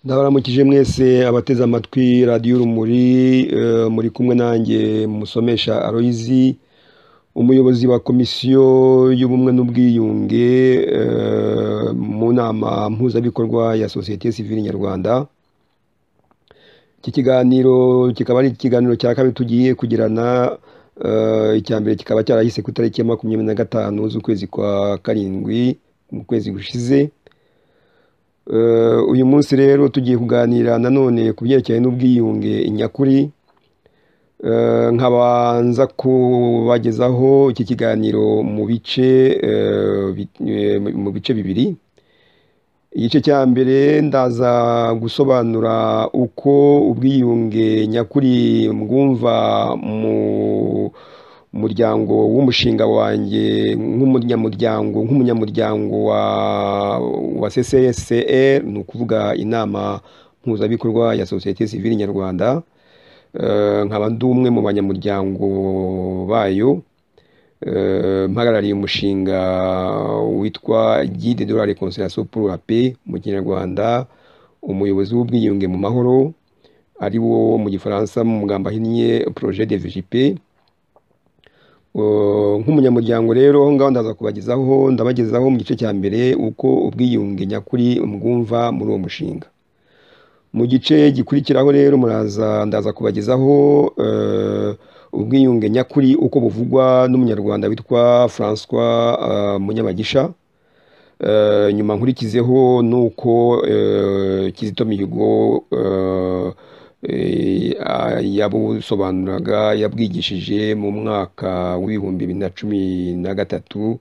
Ndabaramukije mwese abateze amatwi radiyo urumuri, muri kumwe nanjye musomesha Aloyizi, umuyobozi wa komisiyo y'ubumwe n'ubwiyunge mu nama mpuzabikorwa ya sosiyete sivile nyarwanda, iki kiganiro kikaba ari ikiganiro cya kabiri tugiye kugirana, icya mbere kikaba cyarahise ku itariki ya makumyabiri na gatanu z'ukwezi kwa karindwi mu kwezi gushize, uyu munsi rero tugiye kuganira nanone ku byerekeranye n'ubwiyunge nyakuri, nkabanza kubagezaho iki kiganiro mu bice mu bice bibiri, igice cya mbere ndaza gusobanura uko ubwiyunge nyakuri mbwumva mu muryango w'umushinga wanjye nk'umunyamuryango nk'umunyamuryango wa CCSR ni ukuvuga inama mpuzabikorwa ya sosiyete sivile nyarwanda, nkaba ndi umwe mu banyamuryango bayo, mpagarariye umushinga witwa Guide de la reconciliation pour la paix mu kinyarwanda, umuyobozi w'ubwiyunge mu mahoro ari wo mu gifaransa mu magambo ahinnye projet de vjp, nk'umunyamuryango rero aho ngaho ndaza kubagezaho ndabagezaho mu gice cya mbere uko ubwiyunge nyakuri mbwumva muri uwo mushinga, mu gice gikurikiraho rero muraza ndaza kubagezaho ubwiyunge nyakuri uko buvugwa n'umunyarwanda witwa François Munyabagisha, nyuma nkurikizeho n'uko Kizito Mihigo yabusobanuraga yabwigishije mu mwaka w'ibihumbi bibiri na cumi na gatatu.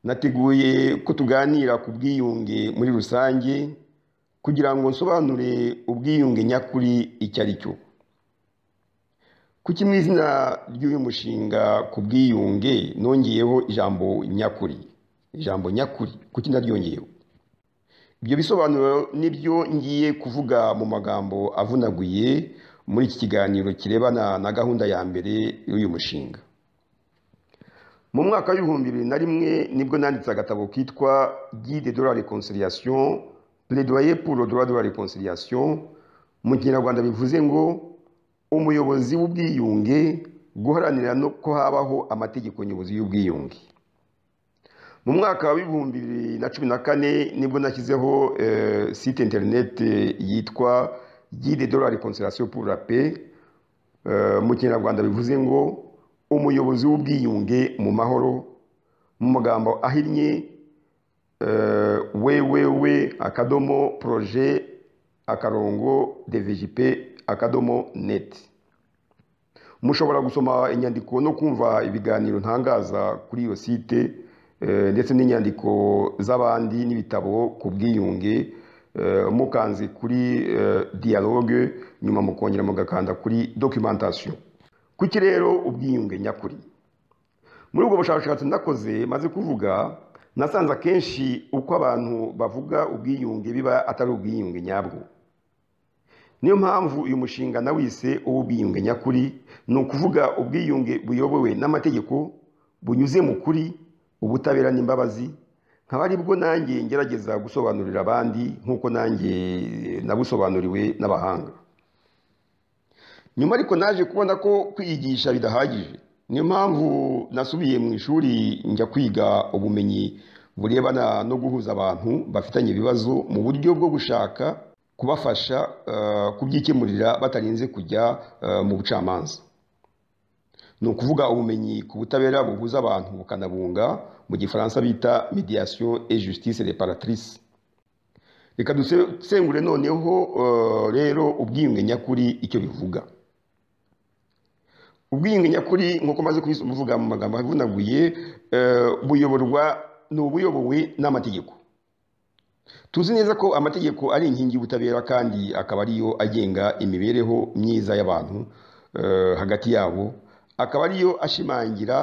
Nateguye ko tuganira ku bwiyunge muri rusange kugira ngo nsobanure ubwiyunge nyakuri icyo ari cyo. Kuki mu izina ry'uyu mushinga ku bwiyunge nongeyeho ijambo nyakuri, ijambo nyakuri kuki ndaryongeyeho? Ibyo bisobanuro nibyo ngiye kuvuga mu magambo avunaguye muri iki kiganiro kirebana na gahunda ya mbere y'uyu mushinga. Mu mwaka w'ibihumbi bibiri na rimwe nibwo nanditse agatabo kitwa Guide de la reconciliation plaidoyer pour le droit de la réconciliation mu kinyarwanda bivuze ngo umuyobozi w'ubwiyunge guharanira no ko habaho amategeko nyobozi y'ubwiyunge mu mwaka w'ibihumbi bibiri na cumi na kane nibwo nashyizeho site interineti yitwa guide de la réconciliation pour la paix mu kinyarwanda bivuze ngo umuyobozi w'ubwiyunge mu mahoro mu magambo ahinnye www akadomo projet akarongo dvjp akadomo net mushobora gusoma inyandiko no kumva ibiganiro ntangaza kuri iyo site ndetse n'inyandiko z'abandi n'ibitabo ku bwiyunge mukanze kuri dialogue nyuma mukongera mugakanda kuri documentation kuki rero ubwiyunge nyakuri muri ubwo bushakashatsi nakoze maze kuvuga nasanze akenshi uko abantu bavuga ubwiyunge biba atari ubwiyunge nyabwo niyo mpamvu uyu mushinga nawise uw'ubwiyunge nyakuri ni ukuvuga ubwiyunge buyobowe n'amategeko bunyuze mu kuri ubutabera n'imbabazi nkaba aribwo nanjye ngerageza gusobanurira abandi nk'uko nanjye nabusobanuriwe n'abahanga nyuma ariko naje kubona ko kwiyigisha bidahagije niyo mpamvu nasubiye mu ishuri njya kwiga ubumenyi burebana no guhuza abantu bafitanye ibibazo mu buryo bwo gushaka kubafasha kubyikemurira batarinze kujya mu bucamanza ni ukuvuga ubumenyi ku butabera buhuza abantu bukanabunga mu gifaransa bita mediation et justice reparatrice reka dusengure noneho rero ubwiyunge nyakuri icyo bivuga ubwiyunge nyakuri nk'uko maze kubivuga mu magambo avunaguye buyoborwa ni ubuyobowe n'amategeko tuzi neza ko amategeko ari inkingi y'ubutabera kandi akaba ariyo agenga imibereho myiza y'abantu hagati yabo akaba ariyo ashimangira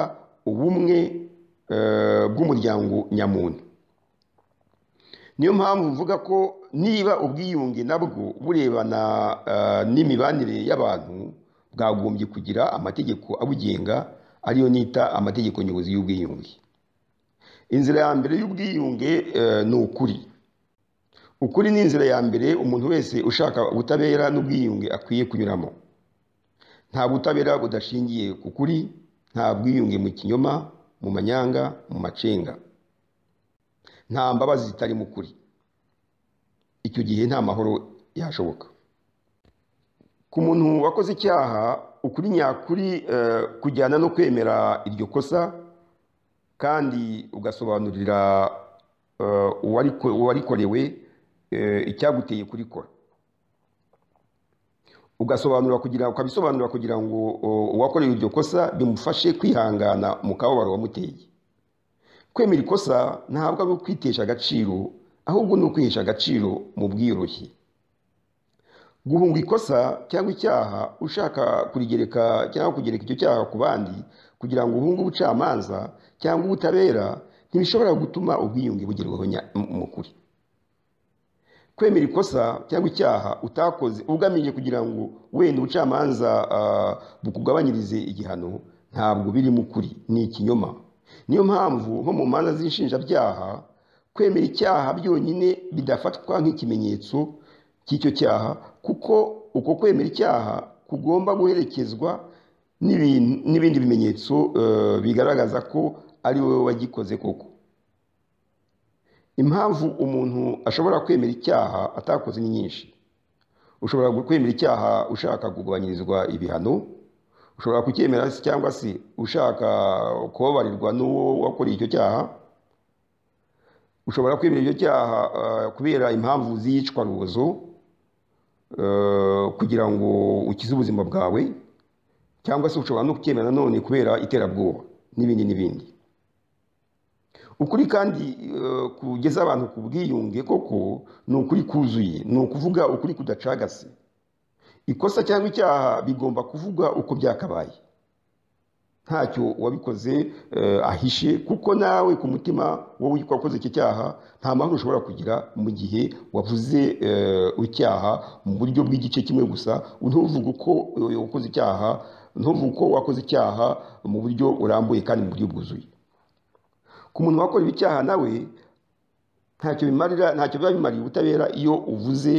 ubumwe bw'umuryango nyamuntu niyo mpamvu mvuga ko niba ubwiyunge nabwo burebana eh, n'imibanire y'abantu bwagombye kugira amategeko abugenga ariyo nita amategeko nyobozi y'ubwiyunge inzira ya mbere y'ubwiyunge eh, ni ukuri ukuri ni inzira ya mbere umuntu wese ushaka ubutabera n'ubwiyunge akwiye kunyuramo nta butabera budashingiye ku kuri nta bwiyunge mu kinyoma mu manyanga mu macenga nta mbabazi zitari mu kuri icyo gihe nta mahoro yashoboka ku muntu wakoze icyaha ukuri nyakuri eh, kujyana no kwemera iryo kosa kandi ugasobanurira eh, uwariko- uwarikorewe eh, icyaguteye kurikora ugasobanura kugira ukabisobanura kugira ngo o, uwakorewe iryo kosa bimufashe kwihangana mu kababaro wamuteye kwemera ikosa ntabwo ari ukwitesha agaciro ahubwo ni ukwihesha agaciro mu bwiyoroshye guhunga ikosa cyangwa icyaha ushaka kurigereka cyangwa kugereka icyo cyaha ku bandi kugira ngo uhunge ubucamanza cyangwa ubutabera ntibishobora gutuma ubwiyunge bugerwaho nya- mu- mu kuri kwemera ikosa cyangwa icyaha utakoze ugamije kugira ngo wenda ubucamanza ah, bukugabanyirize igihano ntabwo biri mu kuri ni ikinyoma niyo mpamvu nko mu manza z'inshinjabyaha kwemera icyaha byonyine bidafatwa nk'ikimenyetso cy'icyo cyaha kuko uko kwemera icyaha kugomba guherekezwa n'ibintu- n'ibindi bimenyetso eh, bigaragaza ko ari wowe wagikoze koko impamvu umuntu ashobora kwemera icyaha atakoze ni nyinshi ushobora kwemera icyaha ushaka kugabanyirizwa ibihano ushobora kucyemera se cyangwa se ushaka kubabarirwa n'uwo wakoreye icyo cyaha ushobora kwemera icyo cyaha eh, kubera impamvu z'iyicwarubozo eh, kugira ngo ukize ubuzima bwawe cyangwa se ushobora no kucyemera nanone kubera iterabwoba n'ibindi n'ibindi ukuri kandi eh, kugeza abantu ku bwiyunge koko ni ukuri kuzuye ni ukuvuga ukuri kudacagase ikosa cyangwa icyaha bigomba kuvuga uko byakabaye ntacyo uwabikoze eh, ahishe kuko nawe ku mutima wowe wakoze iki cyaha nta mahoro ushobora kugira mu gihe wavuze eh, icyaha mu buryo bw'igice kimwe gusa ntuvuge uko eh, wakoze icyaha ntuvuge uko wakoze icyaha mu buryo burambuye kandi mu buryo bwuzuye ku muntu wakorewe icyaha nawe ntacyo bimarira ntacyo biba bimariye ubutabera iyo uvuze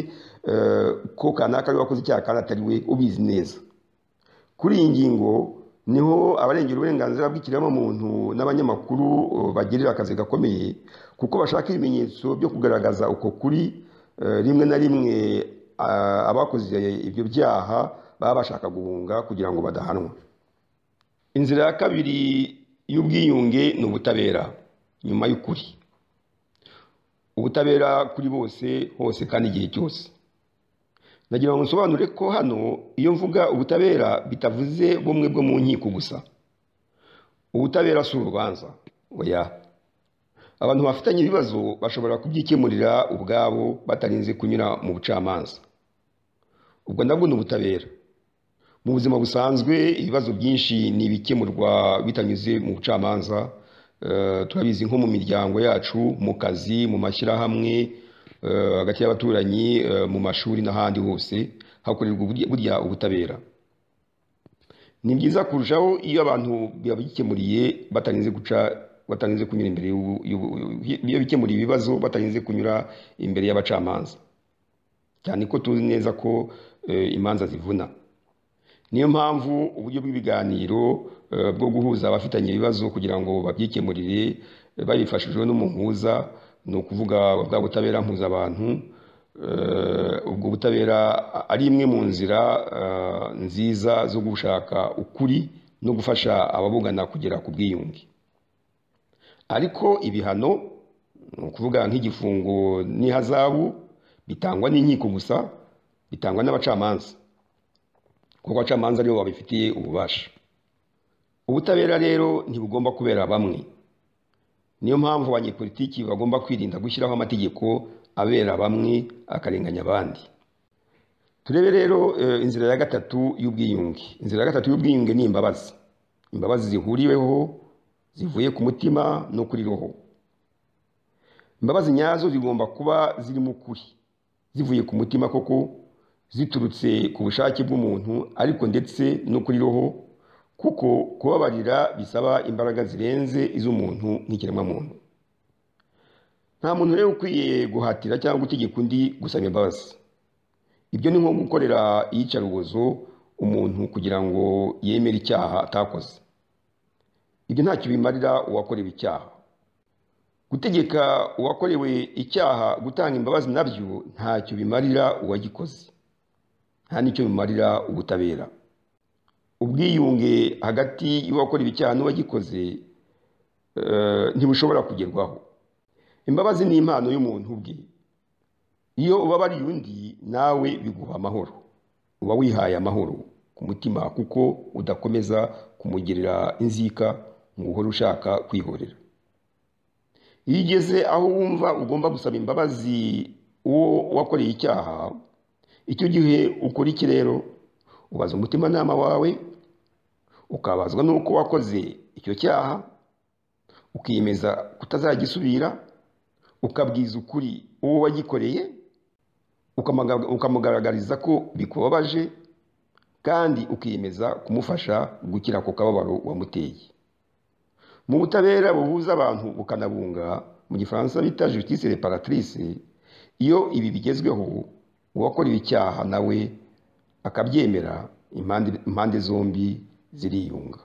eh, ko kanaka ari we wakoze icyaha kandi atari we ubizi neza kuri iyi ngingo niho abarengera uburenganzira bw'ikiremwamuntu n'abanyamakuru eh, bagirira akazi gakomeye kuko bashaka ibimenyetso byo kugaragaza uko kuri eh, rimwe na rimwe ah, abakoze ibyo byaha baba bashaka guhunga kugira ngo badahanwa inzira ya kabiri y'ubwiyunge ni ubutabera nyuma y'ukuri ubutabera kuri bose hose kandi igihe cyose ndagira ngo nsobanure ko hano iyo mvuga ubutabera bitavuze bumwe bwo mu nkiko gusa ubutabera si urubanza oya abantu bafitanye ibibazo bashobora kubyikemurira ubwabo batarinze kunyura mu bucamanza ubwo nabwo ni ubutabera mu buzima busanzwe ibibazo byinshi ni ibikemurwa bitanyuze mu bucamanza Eh, turabizi nko mu miryango yacu mu kazi mu mashyirahamwe eh, hagati y'abaturanyi eh, mu mashuri n'ahandi hose hakorerwa uburya- burya ubutabera ni byiza kurushaho iyo abantu babikemuriye batarinze guca batarinze kunyura imbere y'ubu- y'ubu- iyo bikemuriye ibibazo batarinze kunyura imbere y'abacamanza cyane ko tuzi neza ko eh, imanza zivuna niyo mpamvu uburyo bw'ibiganiro eh, bwo guhuza abafitanye ibibazo kugira ngo babyikemurire eh, babifashijwe n'umuhuza ni ukuvuga bwa butabera mpuzabantu Eh, ubwo butabera ari imwe mu nzira eh, nziza zo gushaka ukuri no gufasha ababugana kugera ku bwiyunge ariko ibihano ni ukuvuga nk'igifungo n'ihazabu bitangwa n'inkiko gusa bitangwa n'abacamanza kuko abacamanza aribo babifitiye ububasha ubutabera rero ntibugomba kubera bamwe niyo mpamvu abanyepolitiki bagomba kwirinda gushyiraho amategeko abera bamwe akarenganya abandi turebe rero eh, inzira ya gatatu y'ubwiyunge inzira ya gatatu y'ubwiyunge ni imbabazi imbabazi zihuriweho zivuye ku mutima no kuri roho imbabazi nyazo zigomba kuba zirimo ukuri zivuye ku mutima koko ziturutse ku bushake bw'umuntu ariko ndetse no kuri roho kuko kubabarira bisaba imbaraga zirenze iz'umuntu nk'ikiremwamuntu nta muntu rero ukwiye guhatira cyangwa utegeka undi gusaba imbabazi ibyo ni nko gukorera iyicarubozo umuntu kugira ngo yemere icyaha atakoze ibyo ntacyo bimarira uwakorewe icyaha gutegeka uwakorewe icyaha gutanga imbabazi nabyo ntacyo bimarira uwagikoze nta n'icyo bimarira ubutabera ubwiyunge hagati y'uwakorewe icyaha n'uwagikoze ntibushobora kugerwaho imbabazi ni impano y'umuntu ubwe iyo ubabariye undi nawe biguha amahoro uba wihaye amahoro ku mutima kuko udakomeza kumugirira inzika ngo uhore ushaka kwihorera iyo ugeze aho wumva ugomba gusaba imbabazi uwo wakoreye icyaha icyo gihe ukora iki rero ubaza umutimanama wawe ukabazwa n'uko wakoze icyo cyaha ukiyemeza kutazagisubira ukabwiza ukuri uwo wagikoreye ukamugaragariza ko bikubabaje kandi ukiyemeza kumufasha gukira ku kababaro wamuteye mu butabera buhuza abantu bukanabunga mu gifaransa bita justice reparatrice iyo ibi bigezweho uwakorewe icyaha nawe akabyemera impande zombi ziriyunga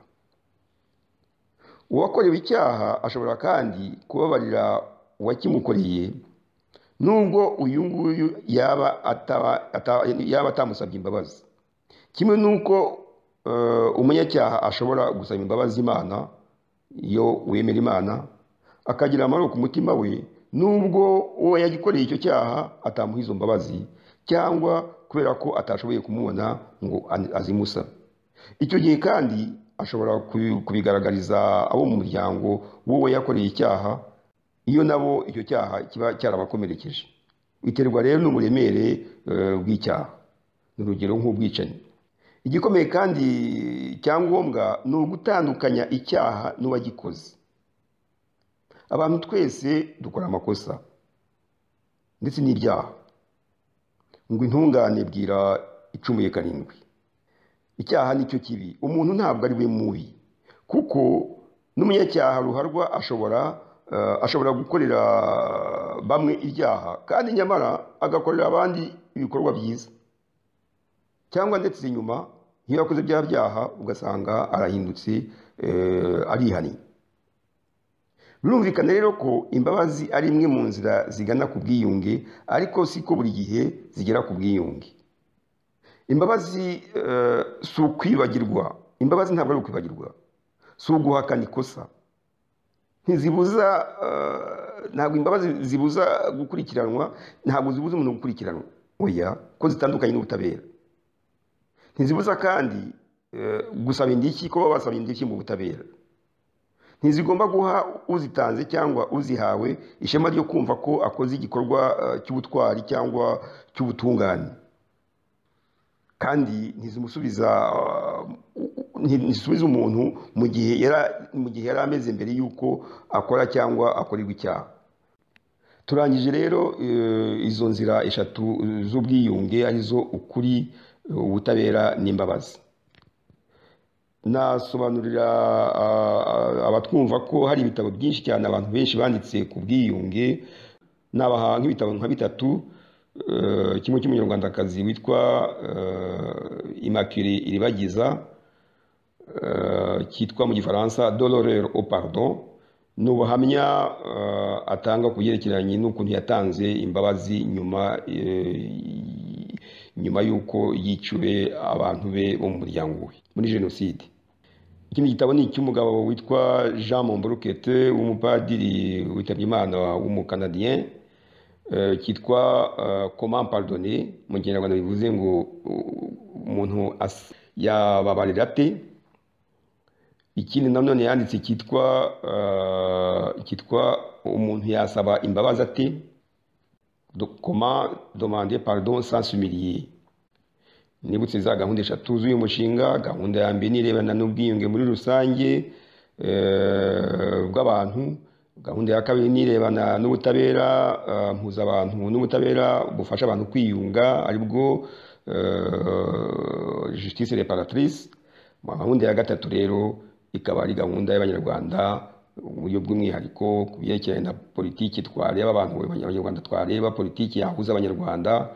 uwakorewe icyaha ashobora kandi kubabarira uwakimukoreye nubwo uyu nguyu yaba atamusabye imbabazi kimwe n'uko umunyacyaha ashobora gusaba imbabazi imana iyo wemera imana akagira amahoro ku mutima we nubwo uwo yagikoreye icyo cyaha atamuha izo mbabazi cyangwa kubera ko atashoboye kumubona ngo azimusa icyo gihe kandi ashobora kubigaragariza abo mu muryango w'uwo yakoreye icyaha iyo nabo icyo cyaha kiba cyarabakomerekeje biterwa rero n'uburemere bw'icyaha ni urugero nk'ubwicanyi igikomeye kandi cyangombwa ni ugutandukanya icyaha n'uwagikoze abantu twese dukora amakosa ndetse n'ibyaha ngo intungane bwira icumuye karindwi icyaha nicyo kibi umuntu ntabwo ari we mubi kuko n'umunyacyaha ruharwa ashobora ashobora gukorera bamwe ibyaha kandi nyamara agakorera abandi ibikorwa byiza cyangwa ndetse inyuma iyo yakoze bya byaha ugasanga arahindutse arihaniye birumvikana rero ko imbabazi ari imwe mu nzira zigana ku bwiyunge ariko si ko buri gihe zigera ku bwiyunge imbabazi si ukwibagirwa imbabazi ntabwo ari ukwibagirwa si uguhakana ikosa ntizibuza ntabwo imbabazi zibuza gukurikiranwa ntabwo zibuza umuntu gukurikiranwa oya ko zitandukanye n'ubutabera ntizibuza kandi gusaba indishyi ko baba basaba indishyi mu butabera ntizigomba guha uzitanze cyangwa uzihawe ishema ryo kumva ko akoze igikorwa cy'ubutwari cyangwa cy'ubutungane kandi ntizimusubiza ntisubiza umuntu mu gihe yari ameze mbere y'uko akora cyangwa akorerwa icyaha turangije rero izo nzira eshatu z'ubwiyunge arizo ukuri ubutabera n'imbabazi nasobanurira abatwumva ko hari ibitabo byinshi cyane abantu benshi banditse ku bwiyunge nabaha nk'ibitabo nka bitatu kimwe cy'umunyarwandakazi witwa imakire iribagiza cyitwa mu gifaransa dororero opardo ni ubuhamya atanga ku byerekeranye n'ukuntu yatanze imbabazi nyuma nyuma y'uko yiciwe abantu be bo mu muryango we muri jenoside ikindi gitabo ni icy'umugabo witwa jean momborukete w'umupadiri witabye imana w'umukanadiyeni cyitwa comment pardonne mu kinyarwanda bivuze ngo umuntu yababarira ate ikindi nanone yanditse cyitwa cyitwa umuntu yasaba imbabazi ate comment demander pardon sans s'humilier nibutse za gahunda eshatu z'uyu mushinga gahunda ya mbere n'irebana n'ubwiyunge muri rusange bw'abantu gahunda ya kabiri ni irebana n'ubutabera eh, mpuzabantu n'ubutabera bufasha abantu kwiyunga aribwo eh, justice reparatrice gahunda ya gatatu rero ikaba ari gahunda y'abanyarwanda mu buryo bw'umwihariko ku byerekeranye na politiki twareba abantu abanyarwanda twareba politiki yahuza abanyarwanda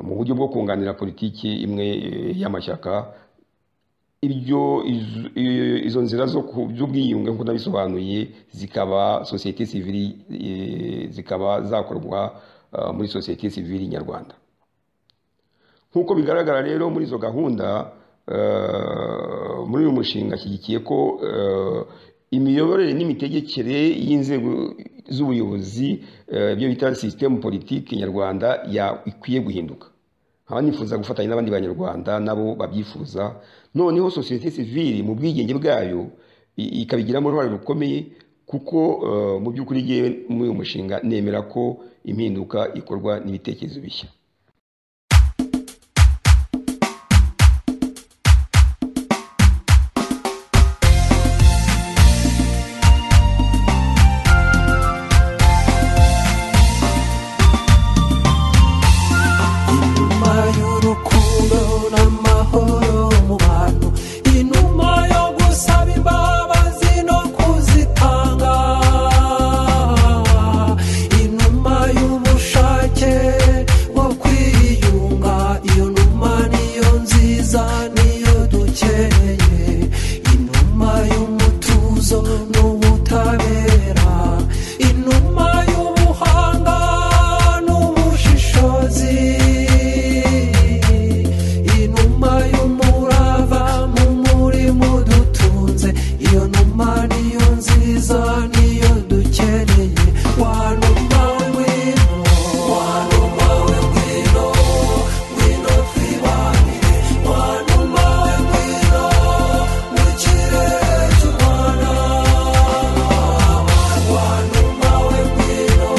mu buryo bwo kunganira politiki imwe eh, y'amashyaka ibyo izo- i- izo nzira zo ku- z'ubwiyunge nk'uko nabisobanuye zikaba sosiyete sivili eh, zikaba zakorwa eh, muri sosiyete sivili nyarwanda nk'uko bigaragara rero muri izo gahunda eh, muri uyu mushinga ashyigikiye ko eh, imiyoborere n'imitegekere y'inzego z'ubuyobozi eh, ibyo bita sisitemu politiki nyarwanda ya- ikwiye guhinduka nkaba nifuza gufatanya n'abandi banyarwanda nabo babyifuza noneho sosiyete sivili mu bwigenge bwayo i- ikabigiramo uruhare rukomeye kuko eh, mu by'ukuri ngewe muri uyu mushinga nemera ko impinduka ikorwa n'ibitekerezo bishya inuma y'urukundo n'amahoro mu bantu inuma yo gusaba imbabazi no kuzitanga inuma y'ubushake bwo kwiyunga iyo numa niyo nziza niyo dukeye inuma y'umutuzo n'ubutabera inuma y'ubuhanga n'ubushishozi inuma y'umurava mu murimo dutunze iyo numa niyo nziza niyo dukeneye wa numa w'ingwino wa numa w'ingwino ngwino twibanire wa numa w'ingwino n'ikirere cy'u rwanda wa numa w'ingwino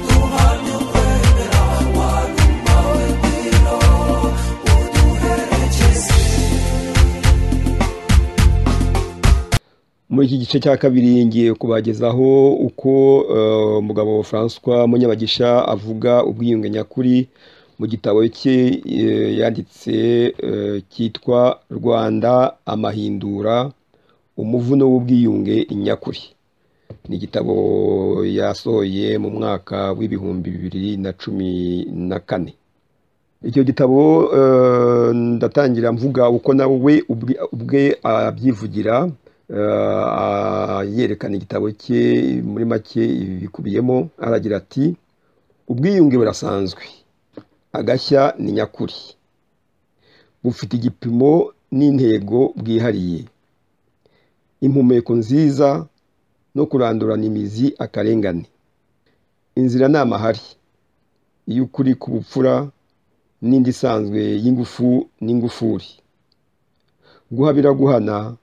duhamye ukwemera wa numa w'ingwino uduherekeze muri iki gice cya kabiri ngiye kubagezaho uko eh, umugabo François Munyabagisha avuga ubwiyunge nyakuri mu gitabo cye eh, yanditse eh, cyitwa Rwanda amahindura umuvuno w'ubwiyunge nyakuri ni igitabo yasohoye mu mwaka w'ibihumbi bibiri na cumi na kane icyo gitabo eh, ndatangira mvuga uko nawe ubwe- ubwe abyivugira eh, a- yerekana igitabo cye muri make ibi bikubiyemo aragira ati ubwiyunge burasanzwe agashya ni nyakuri bufite igipimo n'intego bwihariye impumeko nziza no kurandurana imizi akarengane inzira ni amahari iy'ukuri ku bupfura n'indi isanzwe y'ingufu n'ingufuri guhabira guhana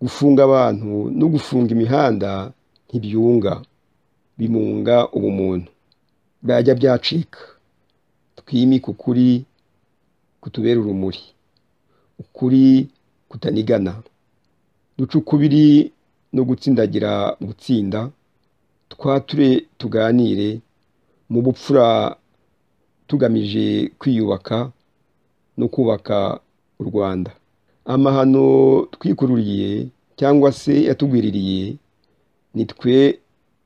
gufunga abantu no gufunga imihanda ntibyunga bimunga ubumuntu byajya byacika twimike ukuri kutubera urumuri ukuri kutanigana duce ukubiri no gutsindagira gutsinda twature tuganire mu bupfura tugamije kwiyubaka no kubaka u Rwanda amahano twikururiye cyangwa se yatugwiririye ni twe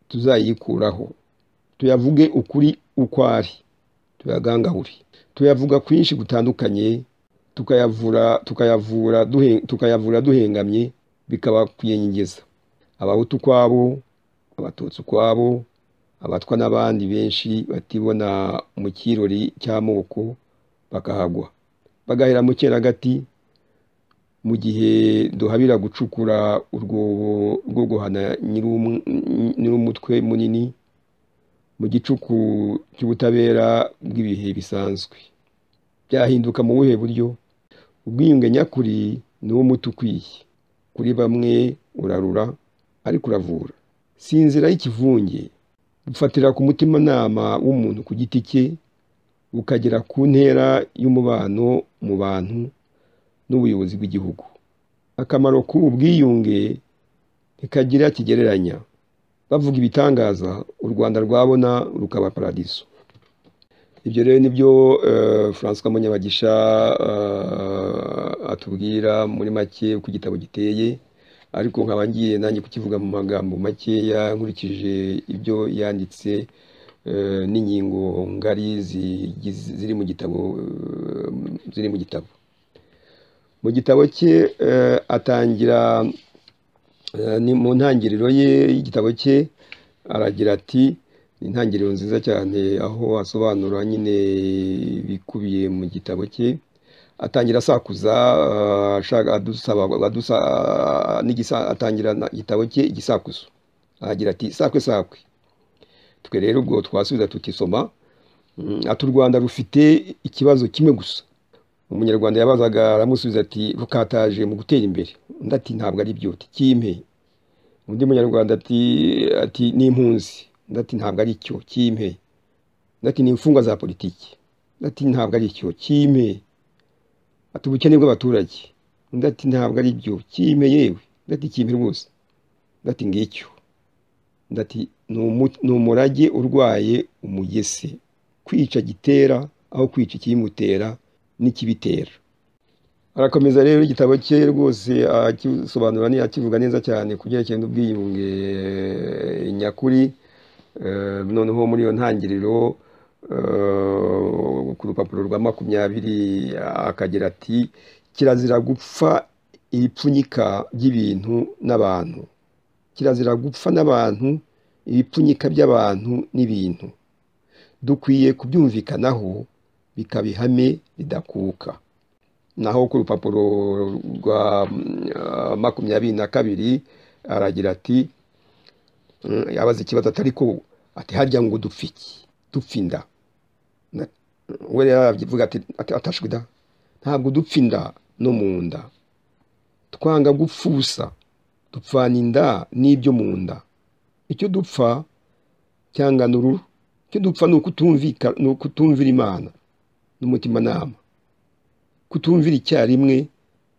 tuzayikuraho tuyavuge ukuri uko ari tuyagangahure tuyavuga kwinshi gutandukanye tukayavura tukayavura duhe- tukayavura duhengamye bikaba kwiyenyegeza abahutu ukwabo abatutsi ukwabo abatwa n'abandi benshi batibona mu kirori cy'amoko bakahagwa bagahera mu cyeragati mu gihe duhabira gucukura urwobo rwo guhana nyir'um- nyir'umutwe munini mu gicuku cy'ubutabera bw'ibihe bisanzwe byahinduka mu buhe buryo ubwiyunge nyakuri ni wo muti ukwiye kuri bamwe urarura ariko uravura si inzira y'ikivunge bufatira ku mutimanama w'umuntu ku giti cye bukagera ku ntera y'umubano mu bantu n'ubuyobozi bw'igihugu akamaro k'ubu bwiyunge ntikagira kigereranya bavuga ibitangaza u rwanda rwabona rukaba paradiso ibyo rero nibyo eh, francois munyabagisha eh, atubwira muri make uko igitabo giteye ariko nkaba ngiye nanjye kukivuga mu magambo makeya nkurikije ibyo yanditse eh, n'ingingo ngari zigize- ziri mu gitabo eh, ziri mu gitabo mu gitabo cye eh, atangira Eh, ni mu ntangiriro ye y'igitabo cye aragira ati ni intangiriro nziza cyane aho asobanura nyine ibikubiye mu gitabo cye atangira asakuza eh, ashaka adusaba adusa ah, n'igisa atangira na- igitabo cye igisakuzo aragira ati sakwe sakwe twe rero ubwo twasubiza tutisoma Mm, ati u rwanda rufite ikibazo kimwe gusa umunyarwanda yabazaga aramusubiza ati rukataje mu gutera imbere undi ati ntabwo ari byo uti kimpe undi munyarwanda ati ati n'impunzi undi ati ntabwo ari cyo kimpe undi ati ni imfungwa za politiki undi ati ntabwo ari cyo kimpe ati ubukene bw'abaturage undi ati ntabwo ari byo kimpe yewe undi ati kimpe rwose undi ati ngicyo undi ati "Ni umu- ni umurage urwaye umugese kwica gitera aho kwica ikibimutera n'ikibitera arakomeza rero igitabo cye rwose akisobanura ni- akivuga neza cyane ku byerekeye n'ubwiyunge eh, nyakuri Eh, noneho muri iyo ntangiriro eh, ku rupapuro rwa makumyabiri akagira ati kirazira gupfa ibipfunyika by'ibintu n'abantu kirazira gupfa n'abantu ibipfunyika by'abantu n'ibintu dukwiye kubyumvikanaho bikaba ihame ridakuka naho ku rupapuro rwa mm, ah, makumyabiri na kabiri aragira ati mm, abaza ikibazo atari ko ati harya ngo dupfa iki dupfa inda Na- we rero aravuga ati ati- atashwe da ntabwo dupfa inda no mu nda twanga gupfa ubusa dupfana inda n'ibyo mu nda icyo dupfa cyangana uruhu icyo dupfa ni ukutumvika ni ukutumvira imana n'umutimanama kutumvira icyarimwe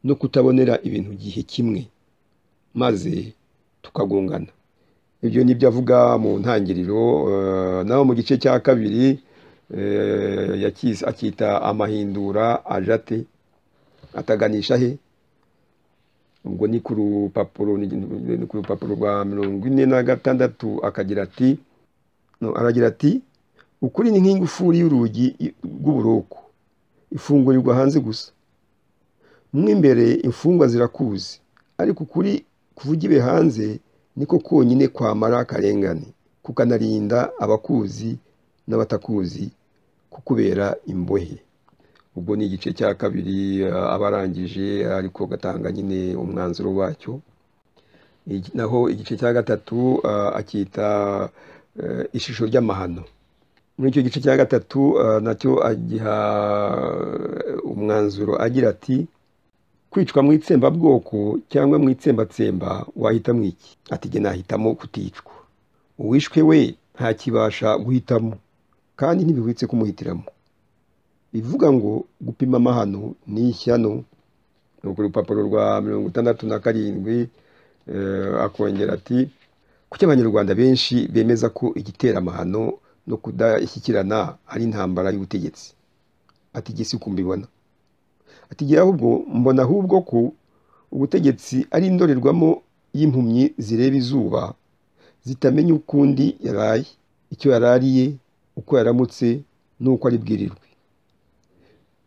no kutabonera ibintu gihe kimwe maze tukagongana ibyo ni byo avuga mu ntangiriro eh, naho mu gice cya kabiri eh, yakise- akita amahindura ajate ataganisha he ubwo ni ku rupapuro ni ni ku rupapuro rwa mirongo ine na gatandatu akagira ati no, aragira ati ukuri ni nk'ingufuri y'urugi rw'uburoko ifungurirwa hanze gusa mo imbere imfungwa zirakuzi ariko ukuri kuvugiwe hanze niko konyine kwamara akarengane kukanarinda abakuzi n'abatakuzi kukubera imbohe ubwo ni igice cya kabiri eh, aba arangije ariko agatanga nyine umwanzuro wacyo Igi- naho igice cya gatatu eh, akita eh, ishusho ry'amahano muri icyo gice cya gatatu eh, nacyo agiha eh, umwanzuro agira ati kwicwa mu itsembabwoko cyangwa mu itsembatsemba wahitamo iki ati jye nahitamo kuticwa uwishwe we ntakibasha guhitamo kandi ntibihwitse kumuhitiramo bivuga ngo gupima amahano ni ishyano ni ku rupapuro rwa mirongo itandatu na karindwi eh, akongera ati kuki abanyarwanda benshi bemeza ko igitera amahano no kudashyikirana ari intambara y'ubutegetsi ati jye si ko mbibona ati jye ahubwo mbona ahubwo ko ubutegetsi ari indorerwamo y'impumyi zireba izuba zitamenya uko undi yaraye icyo yarariye uko yaramutse n'uko ari bwirirwe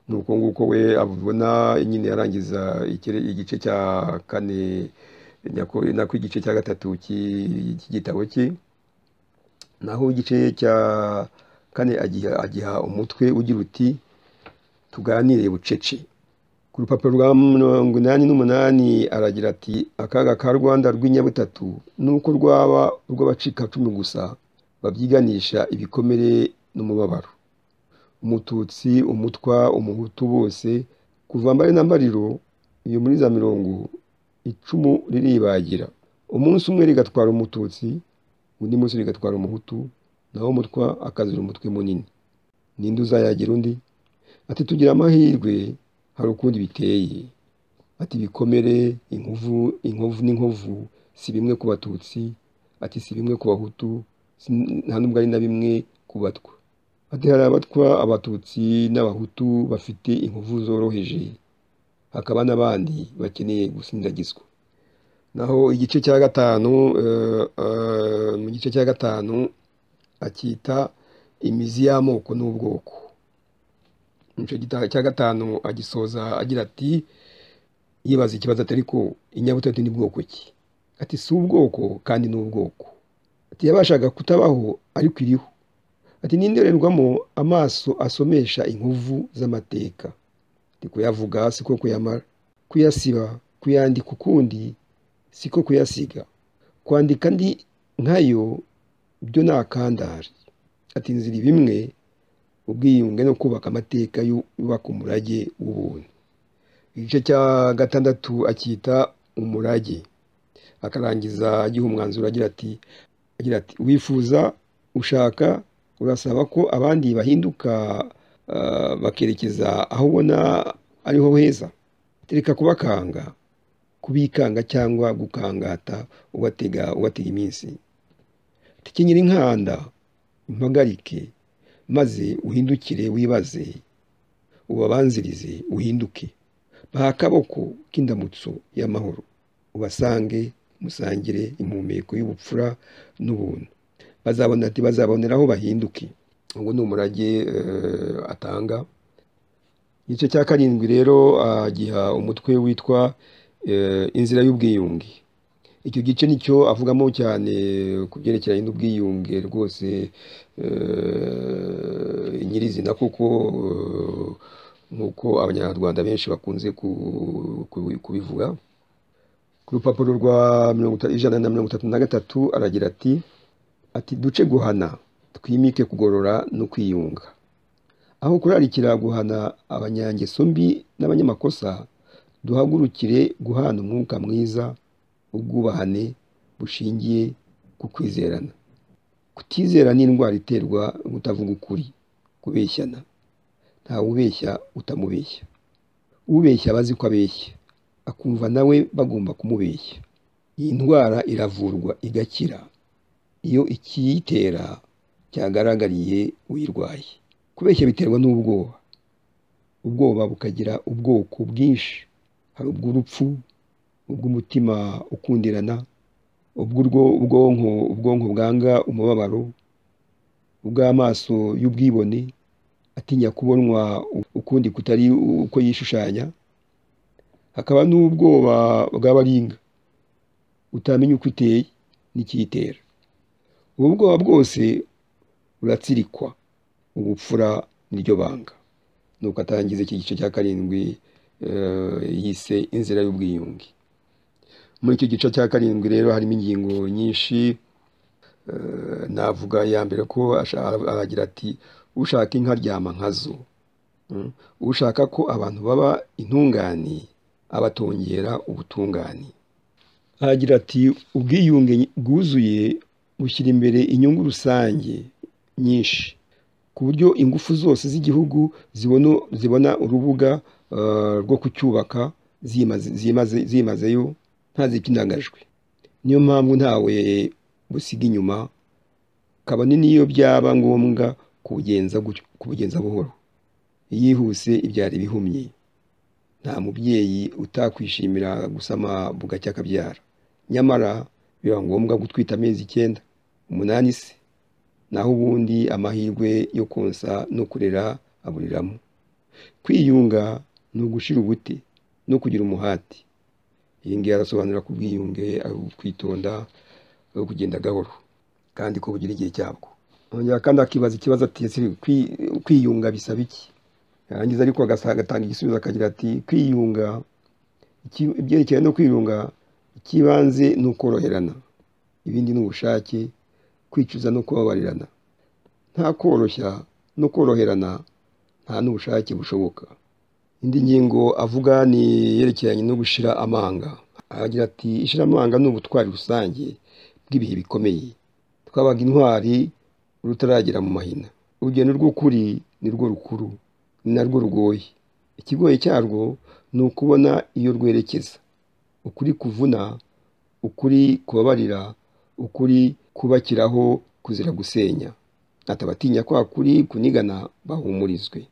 ni uko nguko we abibona nyine yarangiza ikire- igice cya kane nyako- nako igice cya gatatu cy'i- cy'igitabo cye naho igice cya kane agiha, agiha umutwe ugira uti tuganire bucece ku rupapuro rwa mirongo inani n'umunani aragira ati akaga ka rwanda rw'inyabutatu ni uko rwaba urw'abacikacumu gusa babyiganisha ibikomere n'umubabaro umututsi umutwa umuhutu bose kuva mbare na mbariro iyo muri za mirongo icumu riribagira umunsi umwe rigatwara umututsi undi munsi rigatwara umuhutu naho umutwa akazira umutwe munini ninde uzayagira undi ati tugira amahirwe hari ukundi biteye ati ibikomere inkovu inkovu n'inkovu si bimwe ku batutsi ati si bimwe ku bahutu si- nta n'ubwo ari na bimwe ku batwa ati hari abatwa abatutsi n'abahutu bafite inkovu zoroheje hakaba n'abandi bakeneye gusindagizwa naho igice cya gatanu eh, eh, mu gice cya gatanu akita imizi y'amoko n'ubwoko mu gice gita- cya gatanu agisoza agira ati yibaza ikibazo atari ko inyabutatu ni bwoko ki ati si ubwoko kandi ni ubwoko ati yabashaga kutabaho ariko iriho ati n'indorerwamo amaso asomesha inkovu z'amateka ni kuyavuga siko kuyamara kuyasiba kuyandika ukundi siko kuyasiga kwandika ndi nkayo byo ni akandari ati inzira bimwe ubwiyunge no kubaka amateka yubaka umurage w'ubuntu igice cya gatandatu akita umurage akarangiza agiha umwanzuro agira ati agira ati wifuza ushaka urasaba ko abandi bahinduka ah, bakerekeza aho ubona ariho heza tereka kubakanga kubikanga cyangwa gukangata ubatega ubatega iminsi tekenyera inkanda impagarike maze uhindukire wibaze ubabanzirize uhinduke baha akaboko k'indamutso y'amahoro ubasange musangire impumeko y'ubupfura n'ubuntu bazabona ati bazaboneraho bahinduke ubwo ni umurage eh, atanga igice cya karindwi rero agiha umutwe witwa eh, inzira y'ubwiyunge icyo gice nicyo avugamo cyane ku byerekeranye n'ubwiyunge rwose eh, nyirizina kuko eh, nk'uko abanyarwanda benshi bakunze ku- ku- kubivuga ku rupapuro rwa mirongo ita- ijana na mirongo itatu na gatatu aragira ati ati duce guhana twimike kugorora no kwiyunga aho kurarikira guhana abanyangeso mbi n'abanyamakosa duhagurukire guhana umwuka mwiza ubwubahane bushingiye ku kwizerana kutizera ni indwara iterwa no kutavuga ukuri kubeshyana ntawe ubeshya utamubeshya ubeshya aba azi ko abeshya akumva nawe bagomba kumubeshya iyi ndwara iravurwa igakira iyo ikiyitera cyagaragariye uyirwaye kubeshya biterwa n'ubwoba ubwoba bukagira ubwoko bwinshi hari ubw'urupfu ubw'umutima ukundirana ubw'urwo ubwonko ubwonko bwanga umubabaro ubw'amaso y'ubwibone atinya kubonwa ukundi kutari uko yishushanya hakaba n'ubwoba bw'abaringa utamenya uko iteye n'ikiyitera ubu bwoba bwose buratsirikwa ubupfura niryo banga nuko atangiza iki gice cya karindwi eh, yise inzira y'ubwiyunge muri icyo gice cya karindwi rero harimo ingingo nyinshi eh, navuga iya mbere ko asha- aragira ati ushaka inka aryama nkazo Mm. ushaka ko abantu baba intungane abatongera ubutungane aragira ati ubwiyunge bwuzuye bushyira imbere inyungu rusange nyinshi ku buryo ingufu zose z'igihugu zibona zibona urubuga eh, rwo kucyubaka zimaze- zimaze- zimazeyo nta zipyinagajwe niyo mpamvu ntawe busiga inyuma kabone n'iyo byaba ngombwa kubugenza gutyo- kubugenza buhoro yihuse ibyara ibihumye nta mubyeyi utakwishimira gusama bugacya akabyara nyamara biba ngombwa gutwita amezi icyenda umunani se naho ubundi amahirwe yo konsa no kurera aburiramo kwiyunga ni ugushira ubute no kugira umuhati iyi ngiyi arasobanura ku bwiyunge ari ukwitonda ari ukugenda gahoro kandi ko bugira igihe cyabwo yongera kandi akibaza ikibazo ati ese kwi- kwiyunga bisaba iki yarangiza ariko agasa- agatanga igisubizo akagira ati kwiyunga iki- ibyerekeranye no kwiyunga icy'ibanze ni ukoroherana ibindi ni ubushake kwicuza no kubabarirana nta koroshya no koroherana nta n'ubushake bushoboka indi ngingo avuga ni yerekeranye no gushira amanga aragira ati ishiramanga ni ubutwari rusange bw'ibihe bikomeye twabaga intwari rutaragera mu mahina urugendo rw'ukuri ni rwo rukuru ni narwo rugoye ikigoye cyarwo ni ukubona iyo rwerekeza ukuri kuvuna ukuri kubabarira ukuri kubakiraho kuzira gusenya atabatinya kwa kuri kunigana bahumurizwe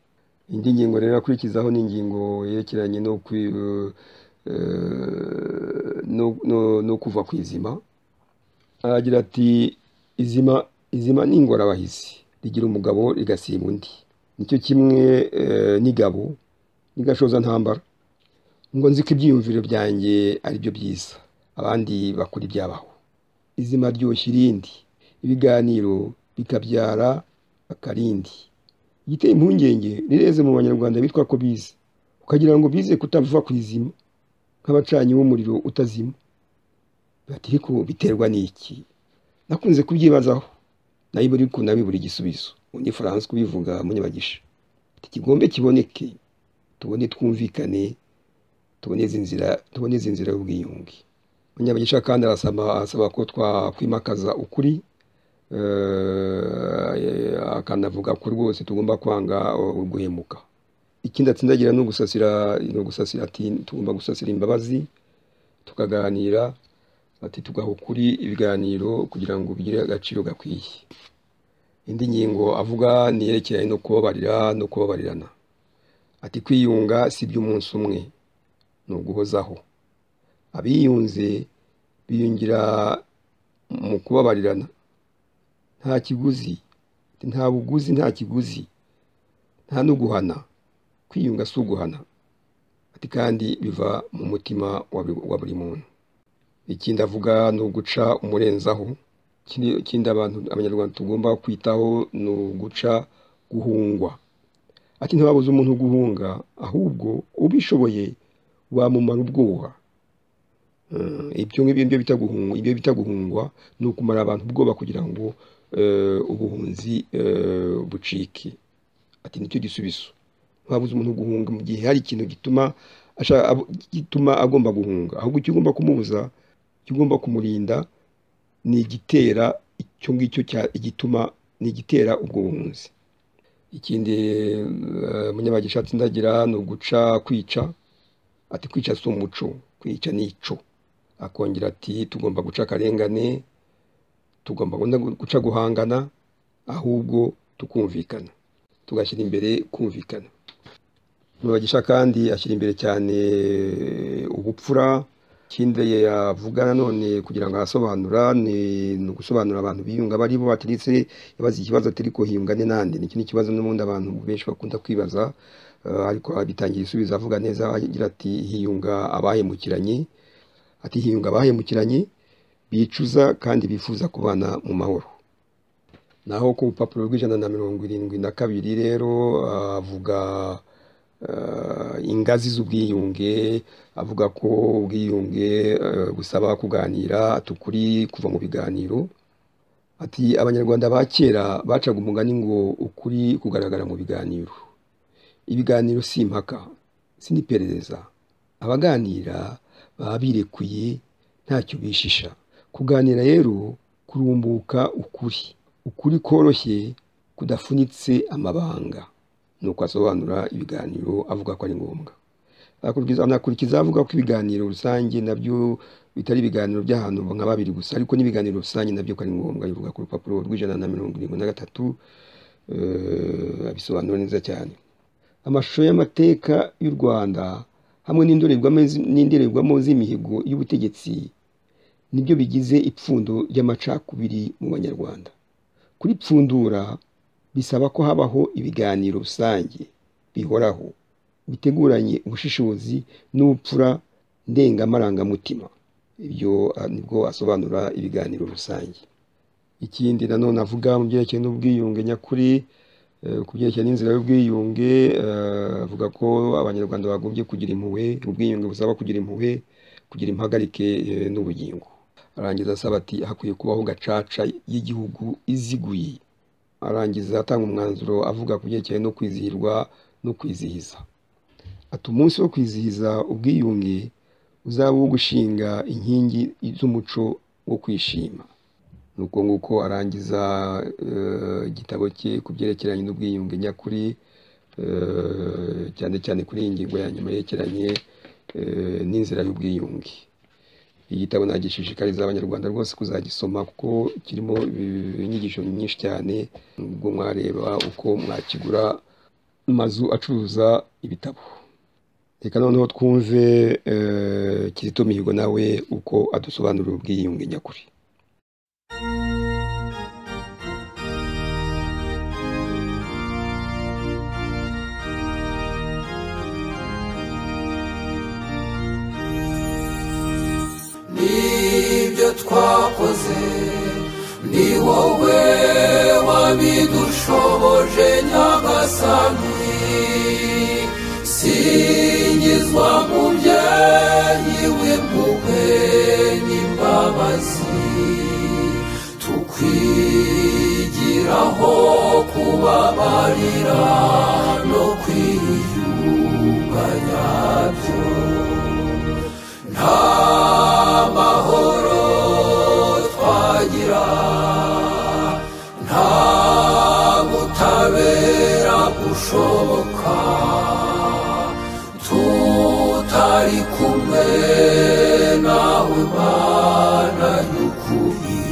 indi ngingo rero akurikizaho ni ingingo yerekeranye no kwi eh, no- no- no kuva ku izima aragira ati izima izima ni ingorabahizi rigira umugabo rigasimba undi nicyo kimwe eh, n'igabo n'igashoza ntambara ngo nzi ko ibyiyumviro byanjye ari byo byiza abandi bakora ibyabaho izima ryoshya irindi ibiganiro bikabyara akarindi igiteye impungenge rireze mu banyarwanda bitwa ko bize ukagira ngo bize kutava ku izima nk'abacanyi b'umuriro utazima bati ariko biterwa n'iki nakunze kubyibazaho nayo buri ku nabibura igisubizo undi france kubivuga munyabagisha ati kigombe kiboneke tubone twumvikane tuboneze inzira tuboneze inzira y'ubwiyunge munyabagisha kandi arasaba asaba ko twakwimakaza ukuri eh, akanavuga ko rwose tugomba kwanga uguhemuka ikindi atsindagira ni ugusasira ni ugusasira ati tugomba gusasira imbabazi tukaganira ati tugaha ukuri ibiganiro kugira ngo bigire agaciro gakwiye indi ngingo avuga ni iyerekeranye no kubabarira no kubabarirana ati kwiyunga si iby'umunsi umwe ni uguhozaho abiyunze biyungira mu kubabarirana nta kiguzi nta buguzi nta kiguzi nta no guhana kwiyunga si uguhana ati kandi biva mu mutima wa buri- wa buri muntu ikindi avuga ni uguca umurenzaho ikindi ikindi abantu abanyarwanda tugomba kwitaho ni uguca guhungwa ati ntibabuze umuntu guhunga ahubwo ubishoboye wamumara ubwoba Mm, ibyo ngibyo nibyo bita guhungwa ibyo bita guhungwa ni ukumara abantu ubwoba kugira ngo eh, ubuhunzi eh, bucike ati nicyo gisubizo ntibabuze umuntu guhunga mu gihe hari ikintu gituma ashaka abo- gituma agomba guhunga ahubwo icyo ugomba kumubuza icyo ugomba kumurinda ni igitera icyo ngicyo cya- igituma ni igitera ubwo buhunzi ikindi eh, munyabagisha atsindagira ni uguca kwica ati kwica si umuco kwica ni ico akongera ati tugomba guca akarengane tugomba guca guhangana ahubwo tukumvikana tugashyira imbere kumvikana Mubagisha kandi ashyira imbere cyane ubupfura ikindi yavuga nanone kugira ngo ahasobanura ni ni ugusobanurira abantu biyunga abo ari bo baturutse yabaze ikibazo atari hiyungane nande ni ikindi kibazo n'ubundi abantu benshi bakunda kwibaza eh, ariko abitangira ibisubizo avuga neza agira ati hiyunga abahemukiranye ati hiyunga abahemukiranye bicuza kandi bifuza kubana mu mahoro naho ku rupapuro rw'ijana na mirongo irindwi na kabiri rero ah, avuga eh, ingazi z'ubwiyunge avuga ko ubwiyunge eh, busaba kuganira ati ukuri kuva mu biganiro ati abanyarwanda ba kera bacaga umugani ngo ukuri kugaragara mu biganiro ibiganiro si impaka si n'iperereza abaganira baba birekuye ntacyo bishisha kuganira rero kurumbuka ukuri ukuri koroshye kudafunitse amabanga ni uko asobanura ibiganiro avuga ko ari ngombwa akurikiza anakurikiza avuga ko ibiganiro rusange nabyo bitari ibiganiro by'ahantu nka babiri gusa ariko n'ibiganiro rusange nabyo ko ari ngombwa bivuga ku rupapuro rw'ijana na mirongo irindwi na gatatu eh, abisobanura neza cyane amashusho y'amateka y'u rwanda hamwe n'indorerwamo zi- n'indorerwamo z'imihigo y'ubutegetsi nibyo bigize ipfundo ry'amacakubiri mu banyarwanda kuri pfundura bisaba ko habaho ibiganiro rusange bihoraho biteguranye ubushishozi n'ubupfura ndengamarangamutima ibyo ah, nibwo asobanura ibiganiro rusange ikindi nanone avuga mu byerekeye n'ubwiyunge nyakuri eh, ku byerekeye n'inzira y'ubwiyunge eh, avuga ko abanyarwanda bagombye kugira impuhwe ubwiyunge busaba kugira impuhwe kugira impagarike eh, n'ubugingo arangiza asaba ati hakwiye kubaho gacaca y'igihugu iziguye arangiza atanga umwanzuro avuga ku byerekeye no kwizihirwa no kwizihiza ati umunsi wo kwizihiza ubwiyunge uzaba uwo gushinga inkingi z'umuco wo kwishima ni uko nguko arangiza eh, igitabo cye ku byerekeranye n'ubwiyunge nyakuri eh, cyane cyane kuri iyi ngingo ya nyuma yerekeranye eh, n'inzira y'ubwiyunge igitabo nagishishikariza abanyarwanda rwose kuzagisoma kuko kirimo inyigisho nyinshi cyane ubwo mwareba uko mwakigura amazu acuruza ibitabo reka noneho twumve eh, kizito mihigo nawe uko adusobanurira ubwiyunge nyakuri nibyo twakoze ni wowe wabidushoboje nyagasani singizwa mubyeyi w'impuhwe n'imbabazi tukwigiraho kubabarira no kwiyunga nyabyo nta mahoro twagira nta butabera bushoboka tutari kumwe nawe mana y'ukuri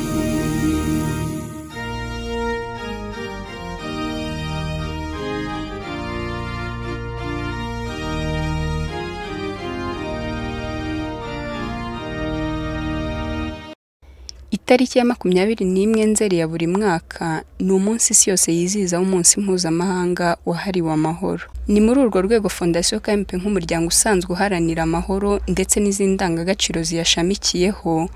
itariki ya makumyabiri n'imwe nzeri ya buri mwaka ni umunsi isi yose yizihizaho umunsi mpuzamahanga wahariwe amahoro ni muri urwo rwego fondasiyo kmp nk'umuryango usanzwe uharanira amahoro ndetse n'izindi ndangagaciro ziyashamikiyeho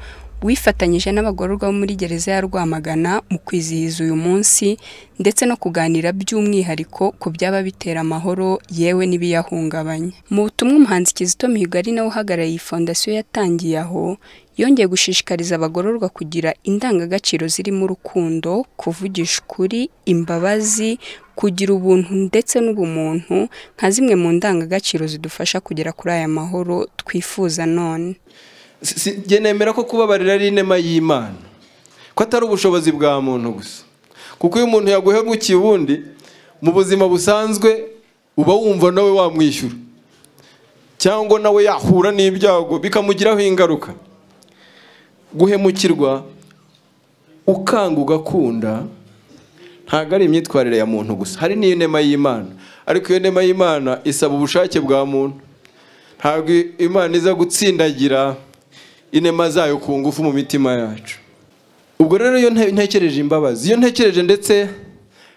wifatanyije n'abagororwa bo muri gereza ya rwamagana mu kwizihiza uyu munsi ndetse no kuganira by'umwihariko ku byaba bitera amahoro yewe n'ibiyahungabanya mu butumwa umuhanzi kizito mihigo ari nawe uhagarariye iyi fondasiyo yatangiye aho yongeye gushishikariza abagororwa kugira indangagaciro zirimo urukundo kuvugisha ukuri imbabazi kugira ubuntu ndetse n'ubumuntu nka zimwe mu ndangagaciro zidufasha kugera kuri aya mahoro twifuza none Si- si- njye nemera ko kubabarira ari inema y'imana ko atari ubushobozi bwa muntu gusa kuko iyo umuntu yaguhemukiye ubundi mu buzima busanzwe uba wumva nawe wamwishyura cyangwa nawe yahura n'ibyago bikamugiraho ingaruka guhemukirwa ukanga ugakunda ntabwo ari imyitwarire ya muntu gusa hari n'iyo nema y'imana ariko iyo nema y'imana isaba ubushake bwa muntu ntabwo imana iza gutsindagira inema zayo ku ngufu mu mitima yacu ubwo rero iyo nte- ntekereje imbabazi iyo ntekereje ndetse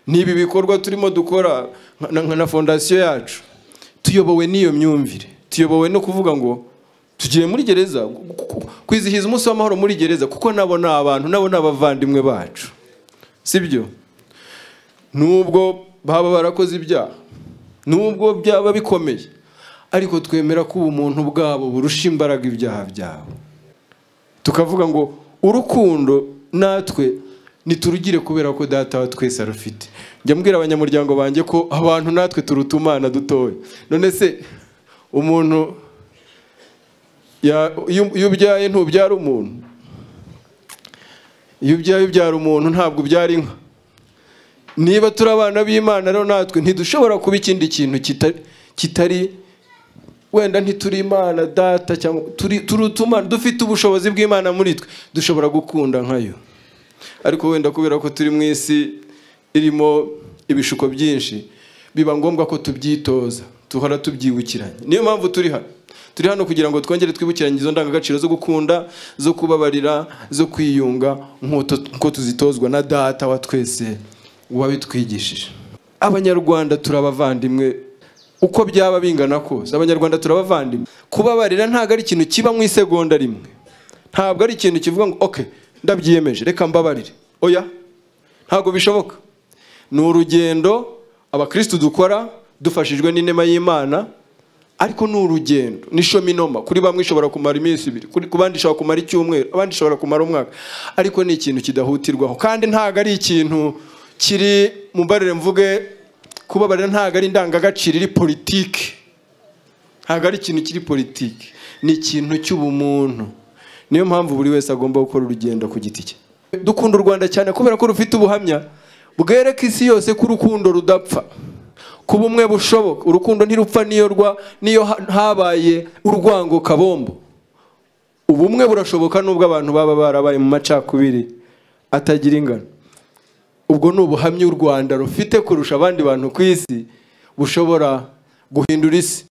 n'ibi bikorwa turimo dukora nka- nka na fondasiyo yacu tuyobowe n'iyo myumvire tuyobowe no kuvuga ngo tugiye muri gereza ku- ku- ku- kwizihiza umunsi w'amahoro muri gereza kuko nabo ni abantu nabo ni abavandimwe bacu sibyo nubwo baba barakoze ibyaha nubwo byaba bikomeye ariko twemera ko ubumuntu bwabo burusha imbaraga ibyaha byabo tukavuga ngo urukundo natwe niturugire kubera ko data wa twese arufite njya mbwira abanyamuryango banjye ko abantu natwe turutumana dutoya none se umuntu ya- iyo iyo ubyaye ntubyara umuntu iyo ubyaye ubyara umuntu ntabwo ubyara inka niba turi abana b'imana rero natwe ntidushobora kuba ikindi kintu kita- kitari wenda ntituri imana data cyangwa turi turutumana dufite ubushobozi bw'imana muri twe dushobora gukunda nkayo ariko wenda kubera ko turi mu isi irimo ibishuko byinshi biba ngombwa ko tubyitoza duhora tubyibukiranye niyo mpamvu turi hano turi hano kugira ngo twongere twibukiranye izo ndangagaciro zo gukunda zo kubabarira zo kwiyunga nk'uko nk'uko tuzitozwa na data wa twese wabitwigishije abanyarwanda turi abavandimwe uko byaba bingana kose abanyarwanda turabavandimwe kubabarira ntabwo ari ikintu kiba mu isegonda rimwe ntabwo ari ikintu kivuga ngo ok ndabyiyemeje reka mbabarire oya ntabwo bishoboka ni urugendo abakirisitu dukora dufashijwe n'inema y'imana ariko ni urugendo ni shominoma kuri bamwe ishobora kumara iminsi ibiri kuri- ku bandi ishobora kumara icyumweru abandi ishobora kumara umwaka ariko ni ikintu kidahutirwaho kandi ntabwo ari ikintu kiri mu mbarire mvuge kubabarira ntabwo ari indangagaciro iri politiki ntabwo ari ikintu kiri politiki ni ikintu cy'ubumuntu niyo mpamvu buri wese agomba gukora urugendo ku giti cye dukunda u rwanda cyane kubera ko rufite ubuhamya bwereka isi yose ko urukundo rudapfa ku bumwe bushoboka urukundo ntirupfa niyo rwa niyo ha- habaye urwango kabombo ubumwe burashoboka n'ubwo abantu baba barabaye mu macakubiri atagira ingano ubwo ni ubuhamya u rwanda rufite kurusha abandi bantu ku isi bushobora guhindura isi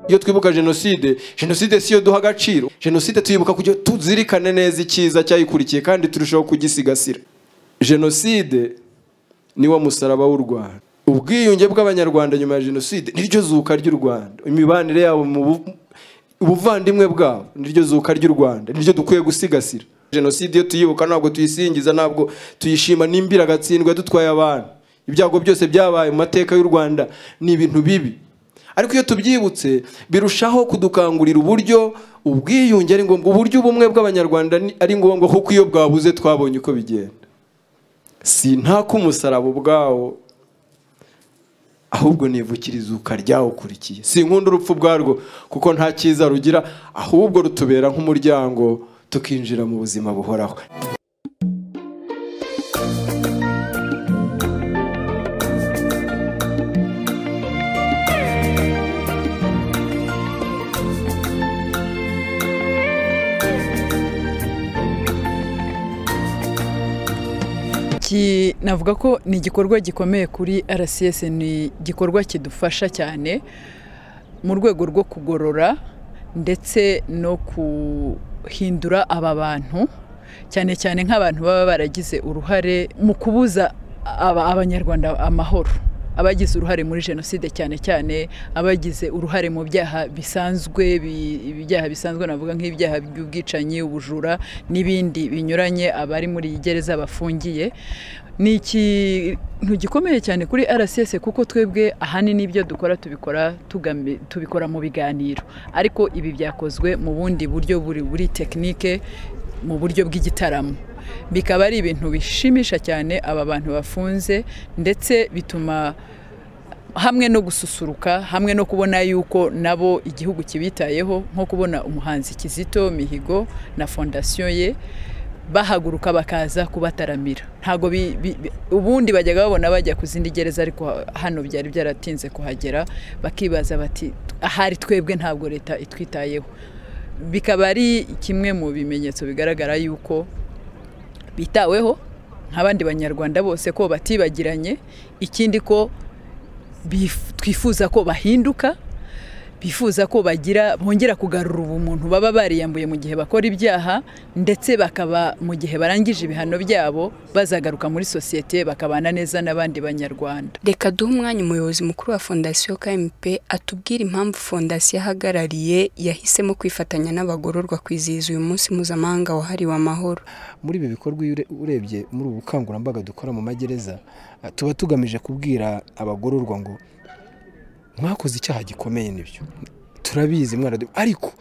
iyo twibuka jenoside jenoside si yo duha agaciro jenoside tuyibuka kugira ngo tuzirikane neza icyiza cyayikurikiye kandi turushaho kugisigasira jenoside niwo musaraba w'u rwanda ubwiyunge bw'abanyarwanda nyuma ya jenoside niryo zuka ry'u rwanda imibanire yabo mu bu- ubuvandimwe bwabo niryo zuka ry'u rwanda niryo dukwiye gusigasira jenoside iyo tuyibuka ntabwo tuyisingiza ntabwo tuyishima n'imbira agatsindwa dutwaye abantu ibyago byose byabaye mu mateka y'u rwanda ni ibintu bibi ariko iyo tubyibutse birushaho kudukangurira uburyo ubwiyunge ari ngombwa uburyo ubumwe bw'abanyarwanda ni- ari ngombwa kuko iyo bwabuze twabonye uko bigenda si ntako umusaraba ubwawo ahubwo nivukiriza ukaryawukurikiye si nkunda urupfu ubwarwo kuko nta cyiza rugira ahubwo rutubera nk'umuryango tukinjira mu buzima buhoraho Iki- navuga ko ni igikorwa gikomeye kuri rcs ni igikorwa kidufasha cyane mu rwego rwo kugorora ndetse no guhindura aba bantu cyane cyane nk'abantu baba baragize uruhare mu kubuza aba- abanyarwanda amahoro abagize uruhare muri jenoside cyane cyane abagize uruhare mu byaha bisanzwe bi- ibyaha bisanzwe navuga nk'ibyaha by'ubwicanyi ubujura n'ibindi binyuranye abari muri iyi gereza bafungiye ni ikintu gikomeye cyane kuri rcs kuko twebwe ahanini ibyo dukora tubikora tugami- tubikora mu biganiro ariko ibi byakozwe mu bundi buryo buri buri tekinike mu buryo bw'igitaramo bikaba ari ibintu bishimisha cyane aba bantu bafunze ndetse bituma hamwe no gususuruka hamwe no kubona yuko nabo igihugu kibitayeho nko kubona umuhanzi Kizito Mihigo na fondasiyo ye bahaguruka bakaza kubataramira ntago bi- bi- bi- ubundi bajyaga babona bajya ku zindi gereza ariko ha- hano byari byaratinze kuhagera bakibaza bati ahari twebwe ntabwo leta itwitayeho bikaba ari kimwe mu bimenyetso bigaragara yuko bitaweho nk'abandi banyarwanda bose ko batibagiranye ikindi ko bif- twifuza ko bahinduka bifuza ko bagira bongera kugarura ubumuntu baba bariyambuye mu gihe bakora ibyaha ndetse bakaba mu gihe barangije ibihano byabo bazagaruka muri sosiyete bakabana neza n'abandi banyarwanda reka duhe umwanya umuyobozi mukuru wa fondasiyo kmp atubwire impamvu fondasiyo ahagarariye yahisemo kwifatanya n'abagororwa kwizihiza uyu munsi mpuzamahanga wahariwe amahoro muri ibi bikorwa iyo ure- urebye muri ubu bukangurambaga dukora mu magereza eh, tuba tugamije kubwira abagororwa ngo mwakoze icyaha gikomeye nibyo turabizi mwaradu ariko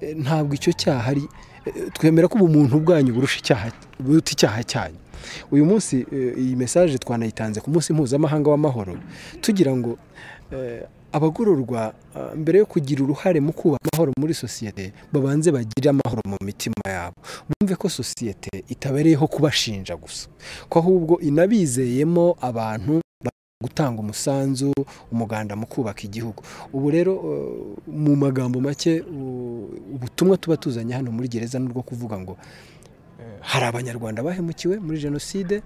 eh, ntabwo icyo cyaha ari eh, twemera ko ubumuntu bwanyu burusha icyaha buruta icyaha cyanyu uyu munsi eh, iyi mesaje twanayitanze ku munsi mpuzamahanga w'amahoro tugira ngo eh, abagororwa ah, mbere yo kugira uruhare mu kubaka amahoro muri sosiyete babanze bagire amahoro mu mitima yabo bumve ko sosiyete itabereyeho kubashinja gusa ko ahubwo inabizeyemo abantu gutanga umusanzu umuganda mu kubaka igihugu ubu rero eh, mu magambo make u- ubutumwa tuba tuzanye hano muri gereza ni ubwo kuvuga ngo eh, hari abanyarwanda bahemukiwe muri jenoside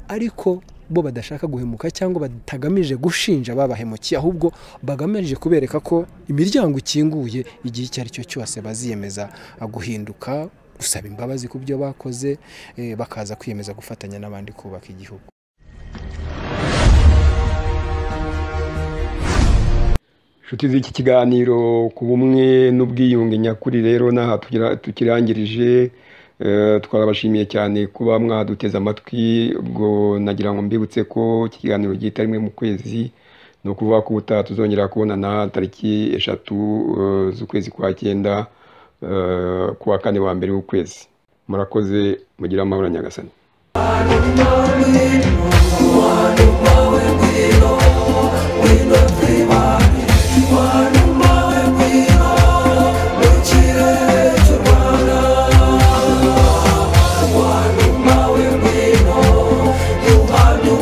ariko bo badashaka guhemuka cyangwa batagamije gushinja babahemukiye ahubwo bagamije kubereka ko imiryango ikinguye igihe icyo ari cyo cyose baziyemeza guhinduka gusaba imbabazi ku byo bakoze eh, bakaza kwiyemeza gufatanya n'abandi kubaka igihugu inshuti z'iki kiganiro ku bumwe n'ubwiyunge nyakuri rero n'aha tugira- tukirangirije Eh, twarabashimiye cyane kuba mwaduteze amatwi ubwo nagira ngo mbibutse ko iki kiganiro gihita rimwe mu kwezi ni ukuvuga ko ubutaha tuzongera kubonana tariki eshatu eh, z'ukwezi kwa cyenda eh, ku wa kane wa mbere w'ukwezi murakoze mugire amahoro nyagasani Wanu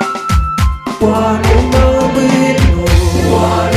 What a moment, oh, what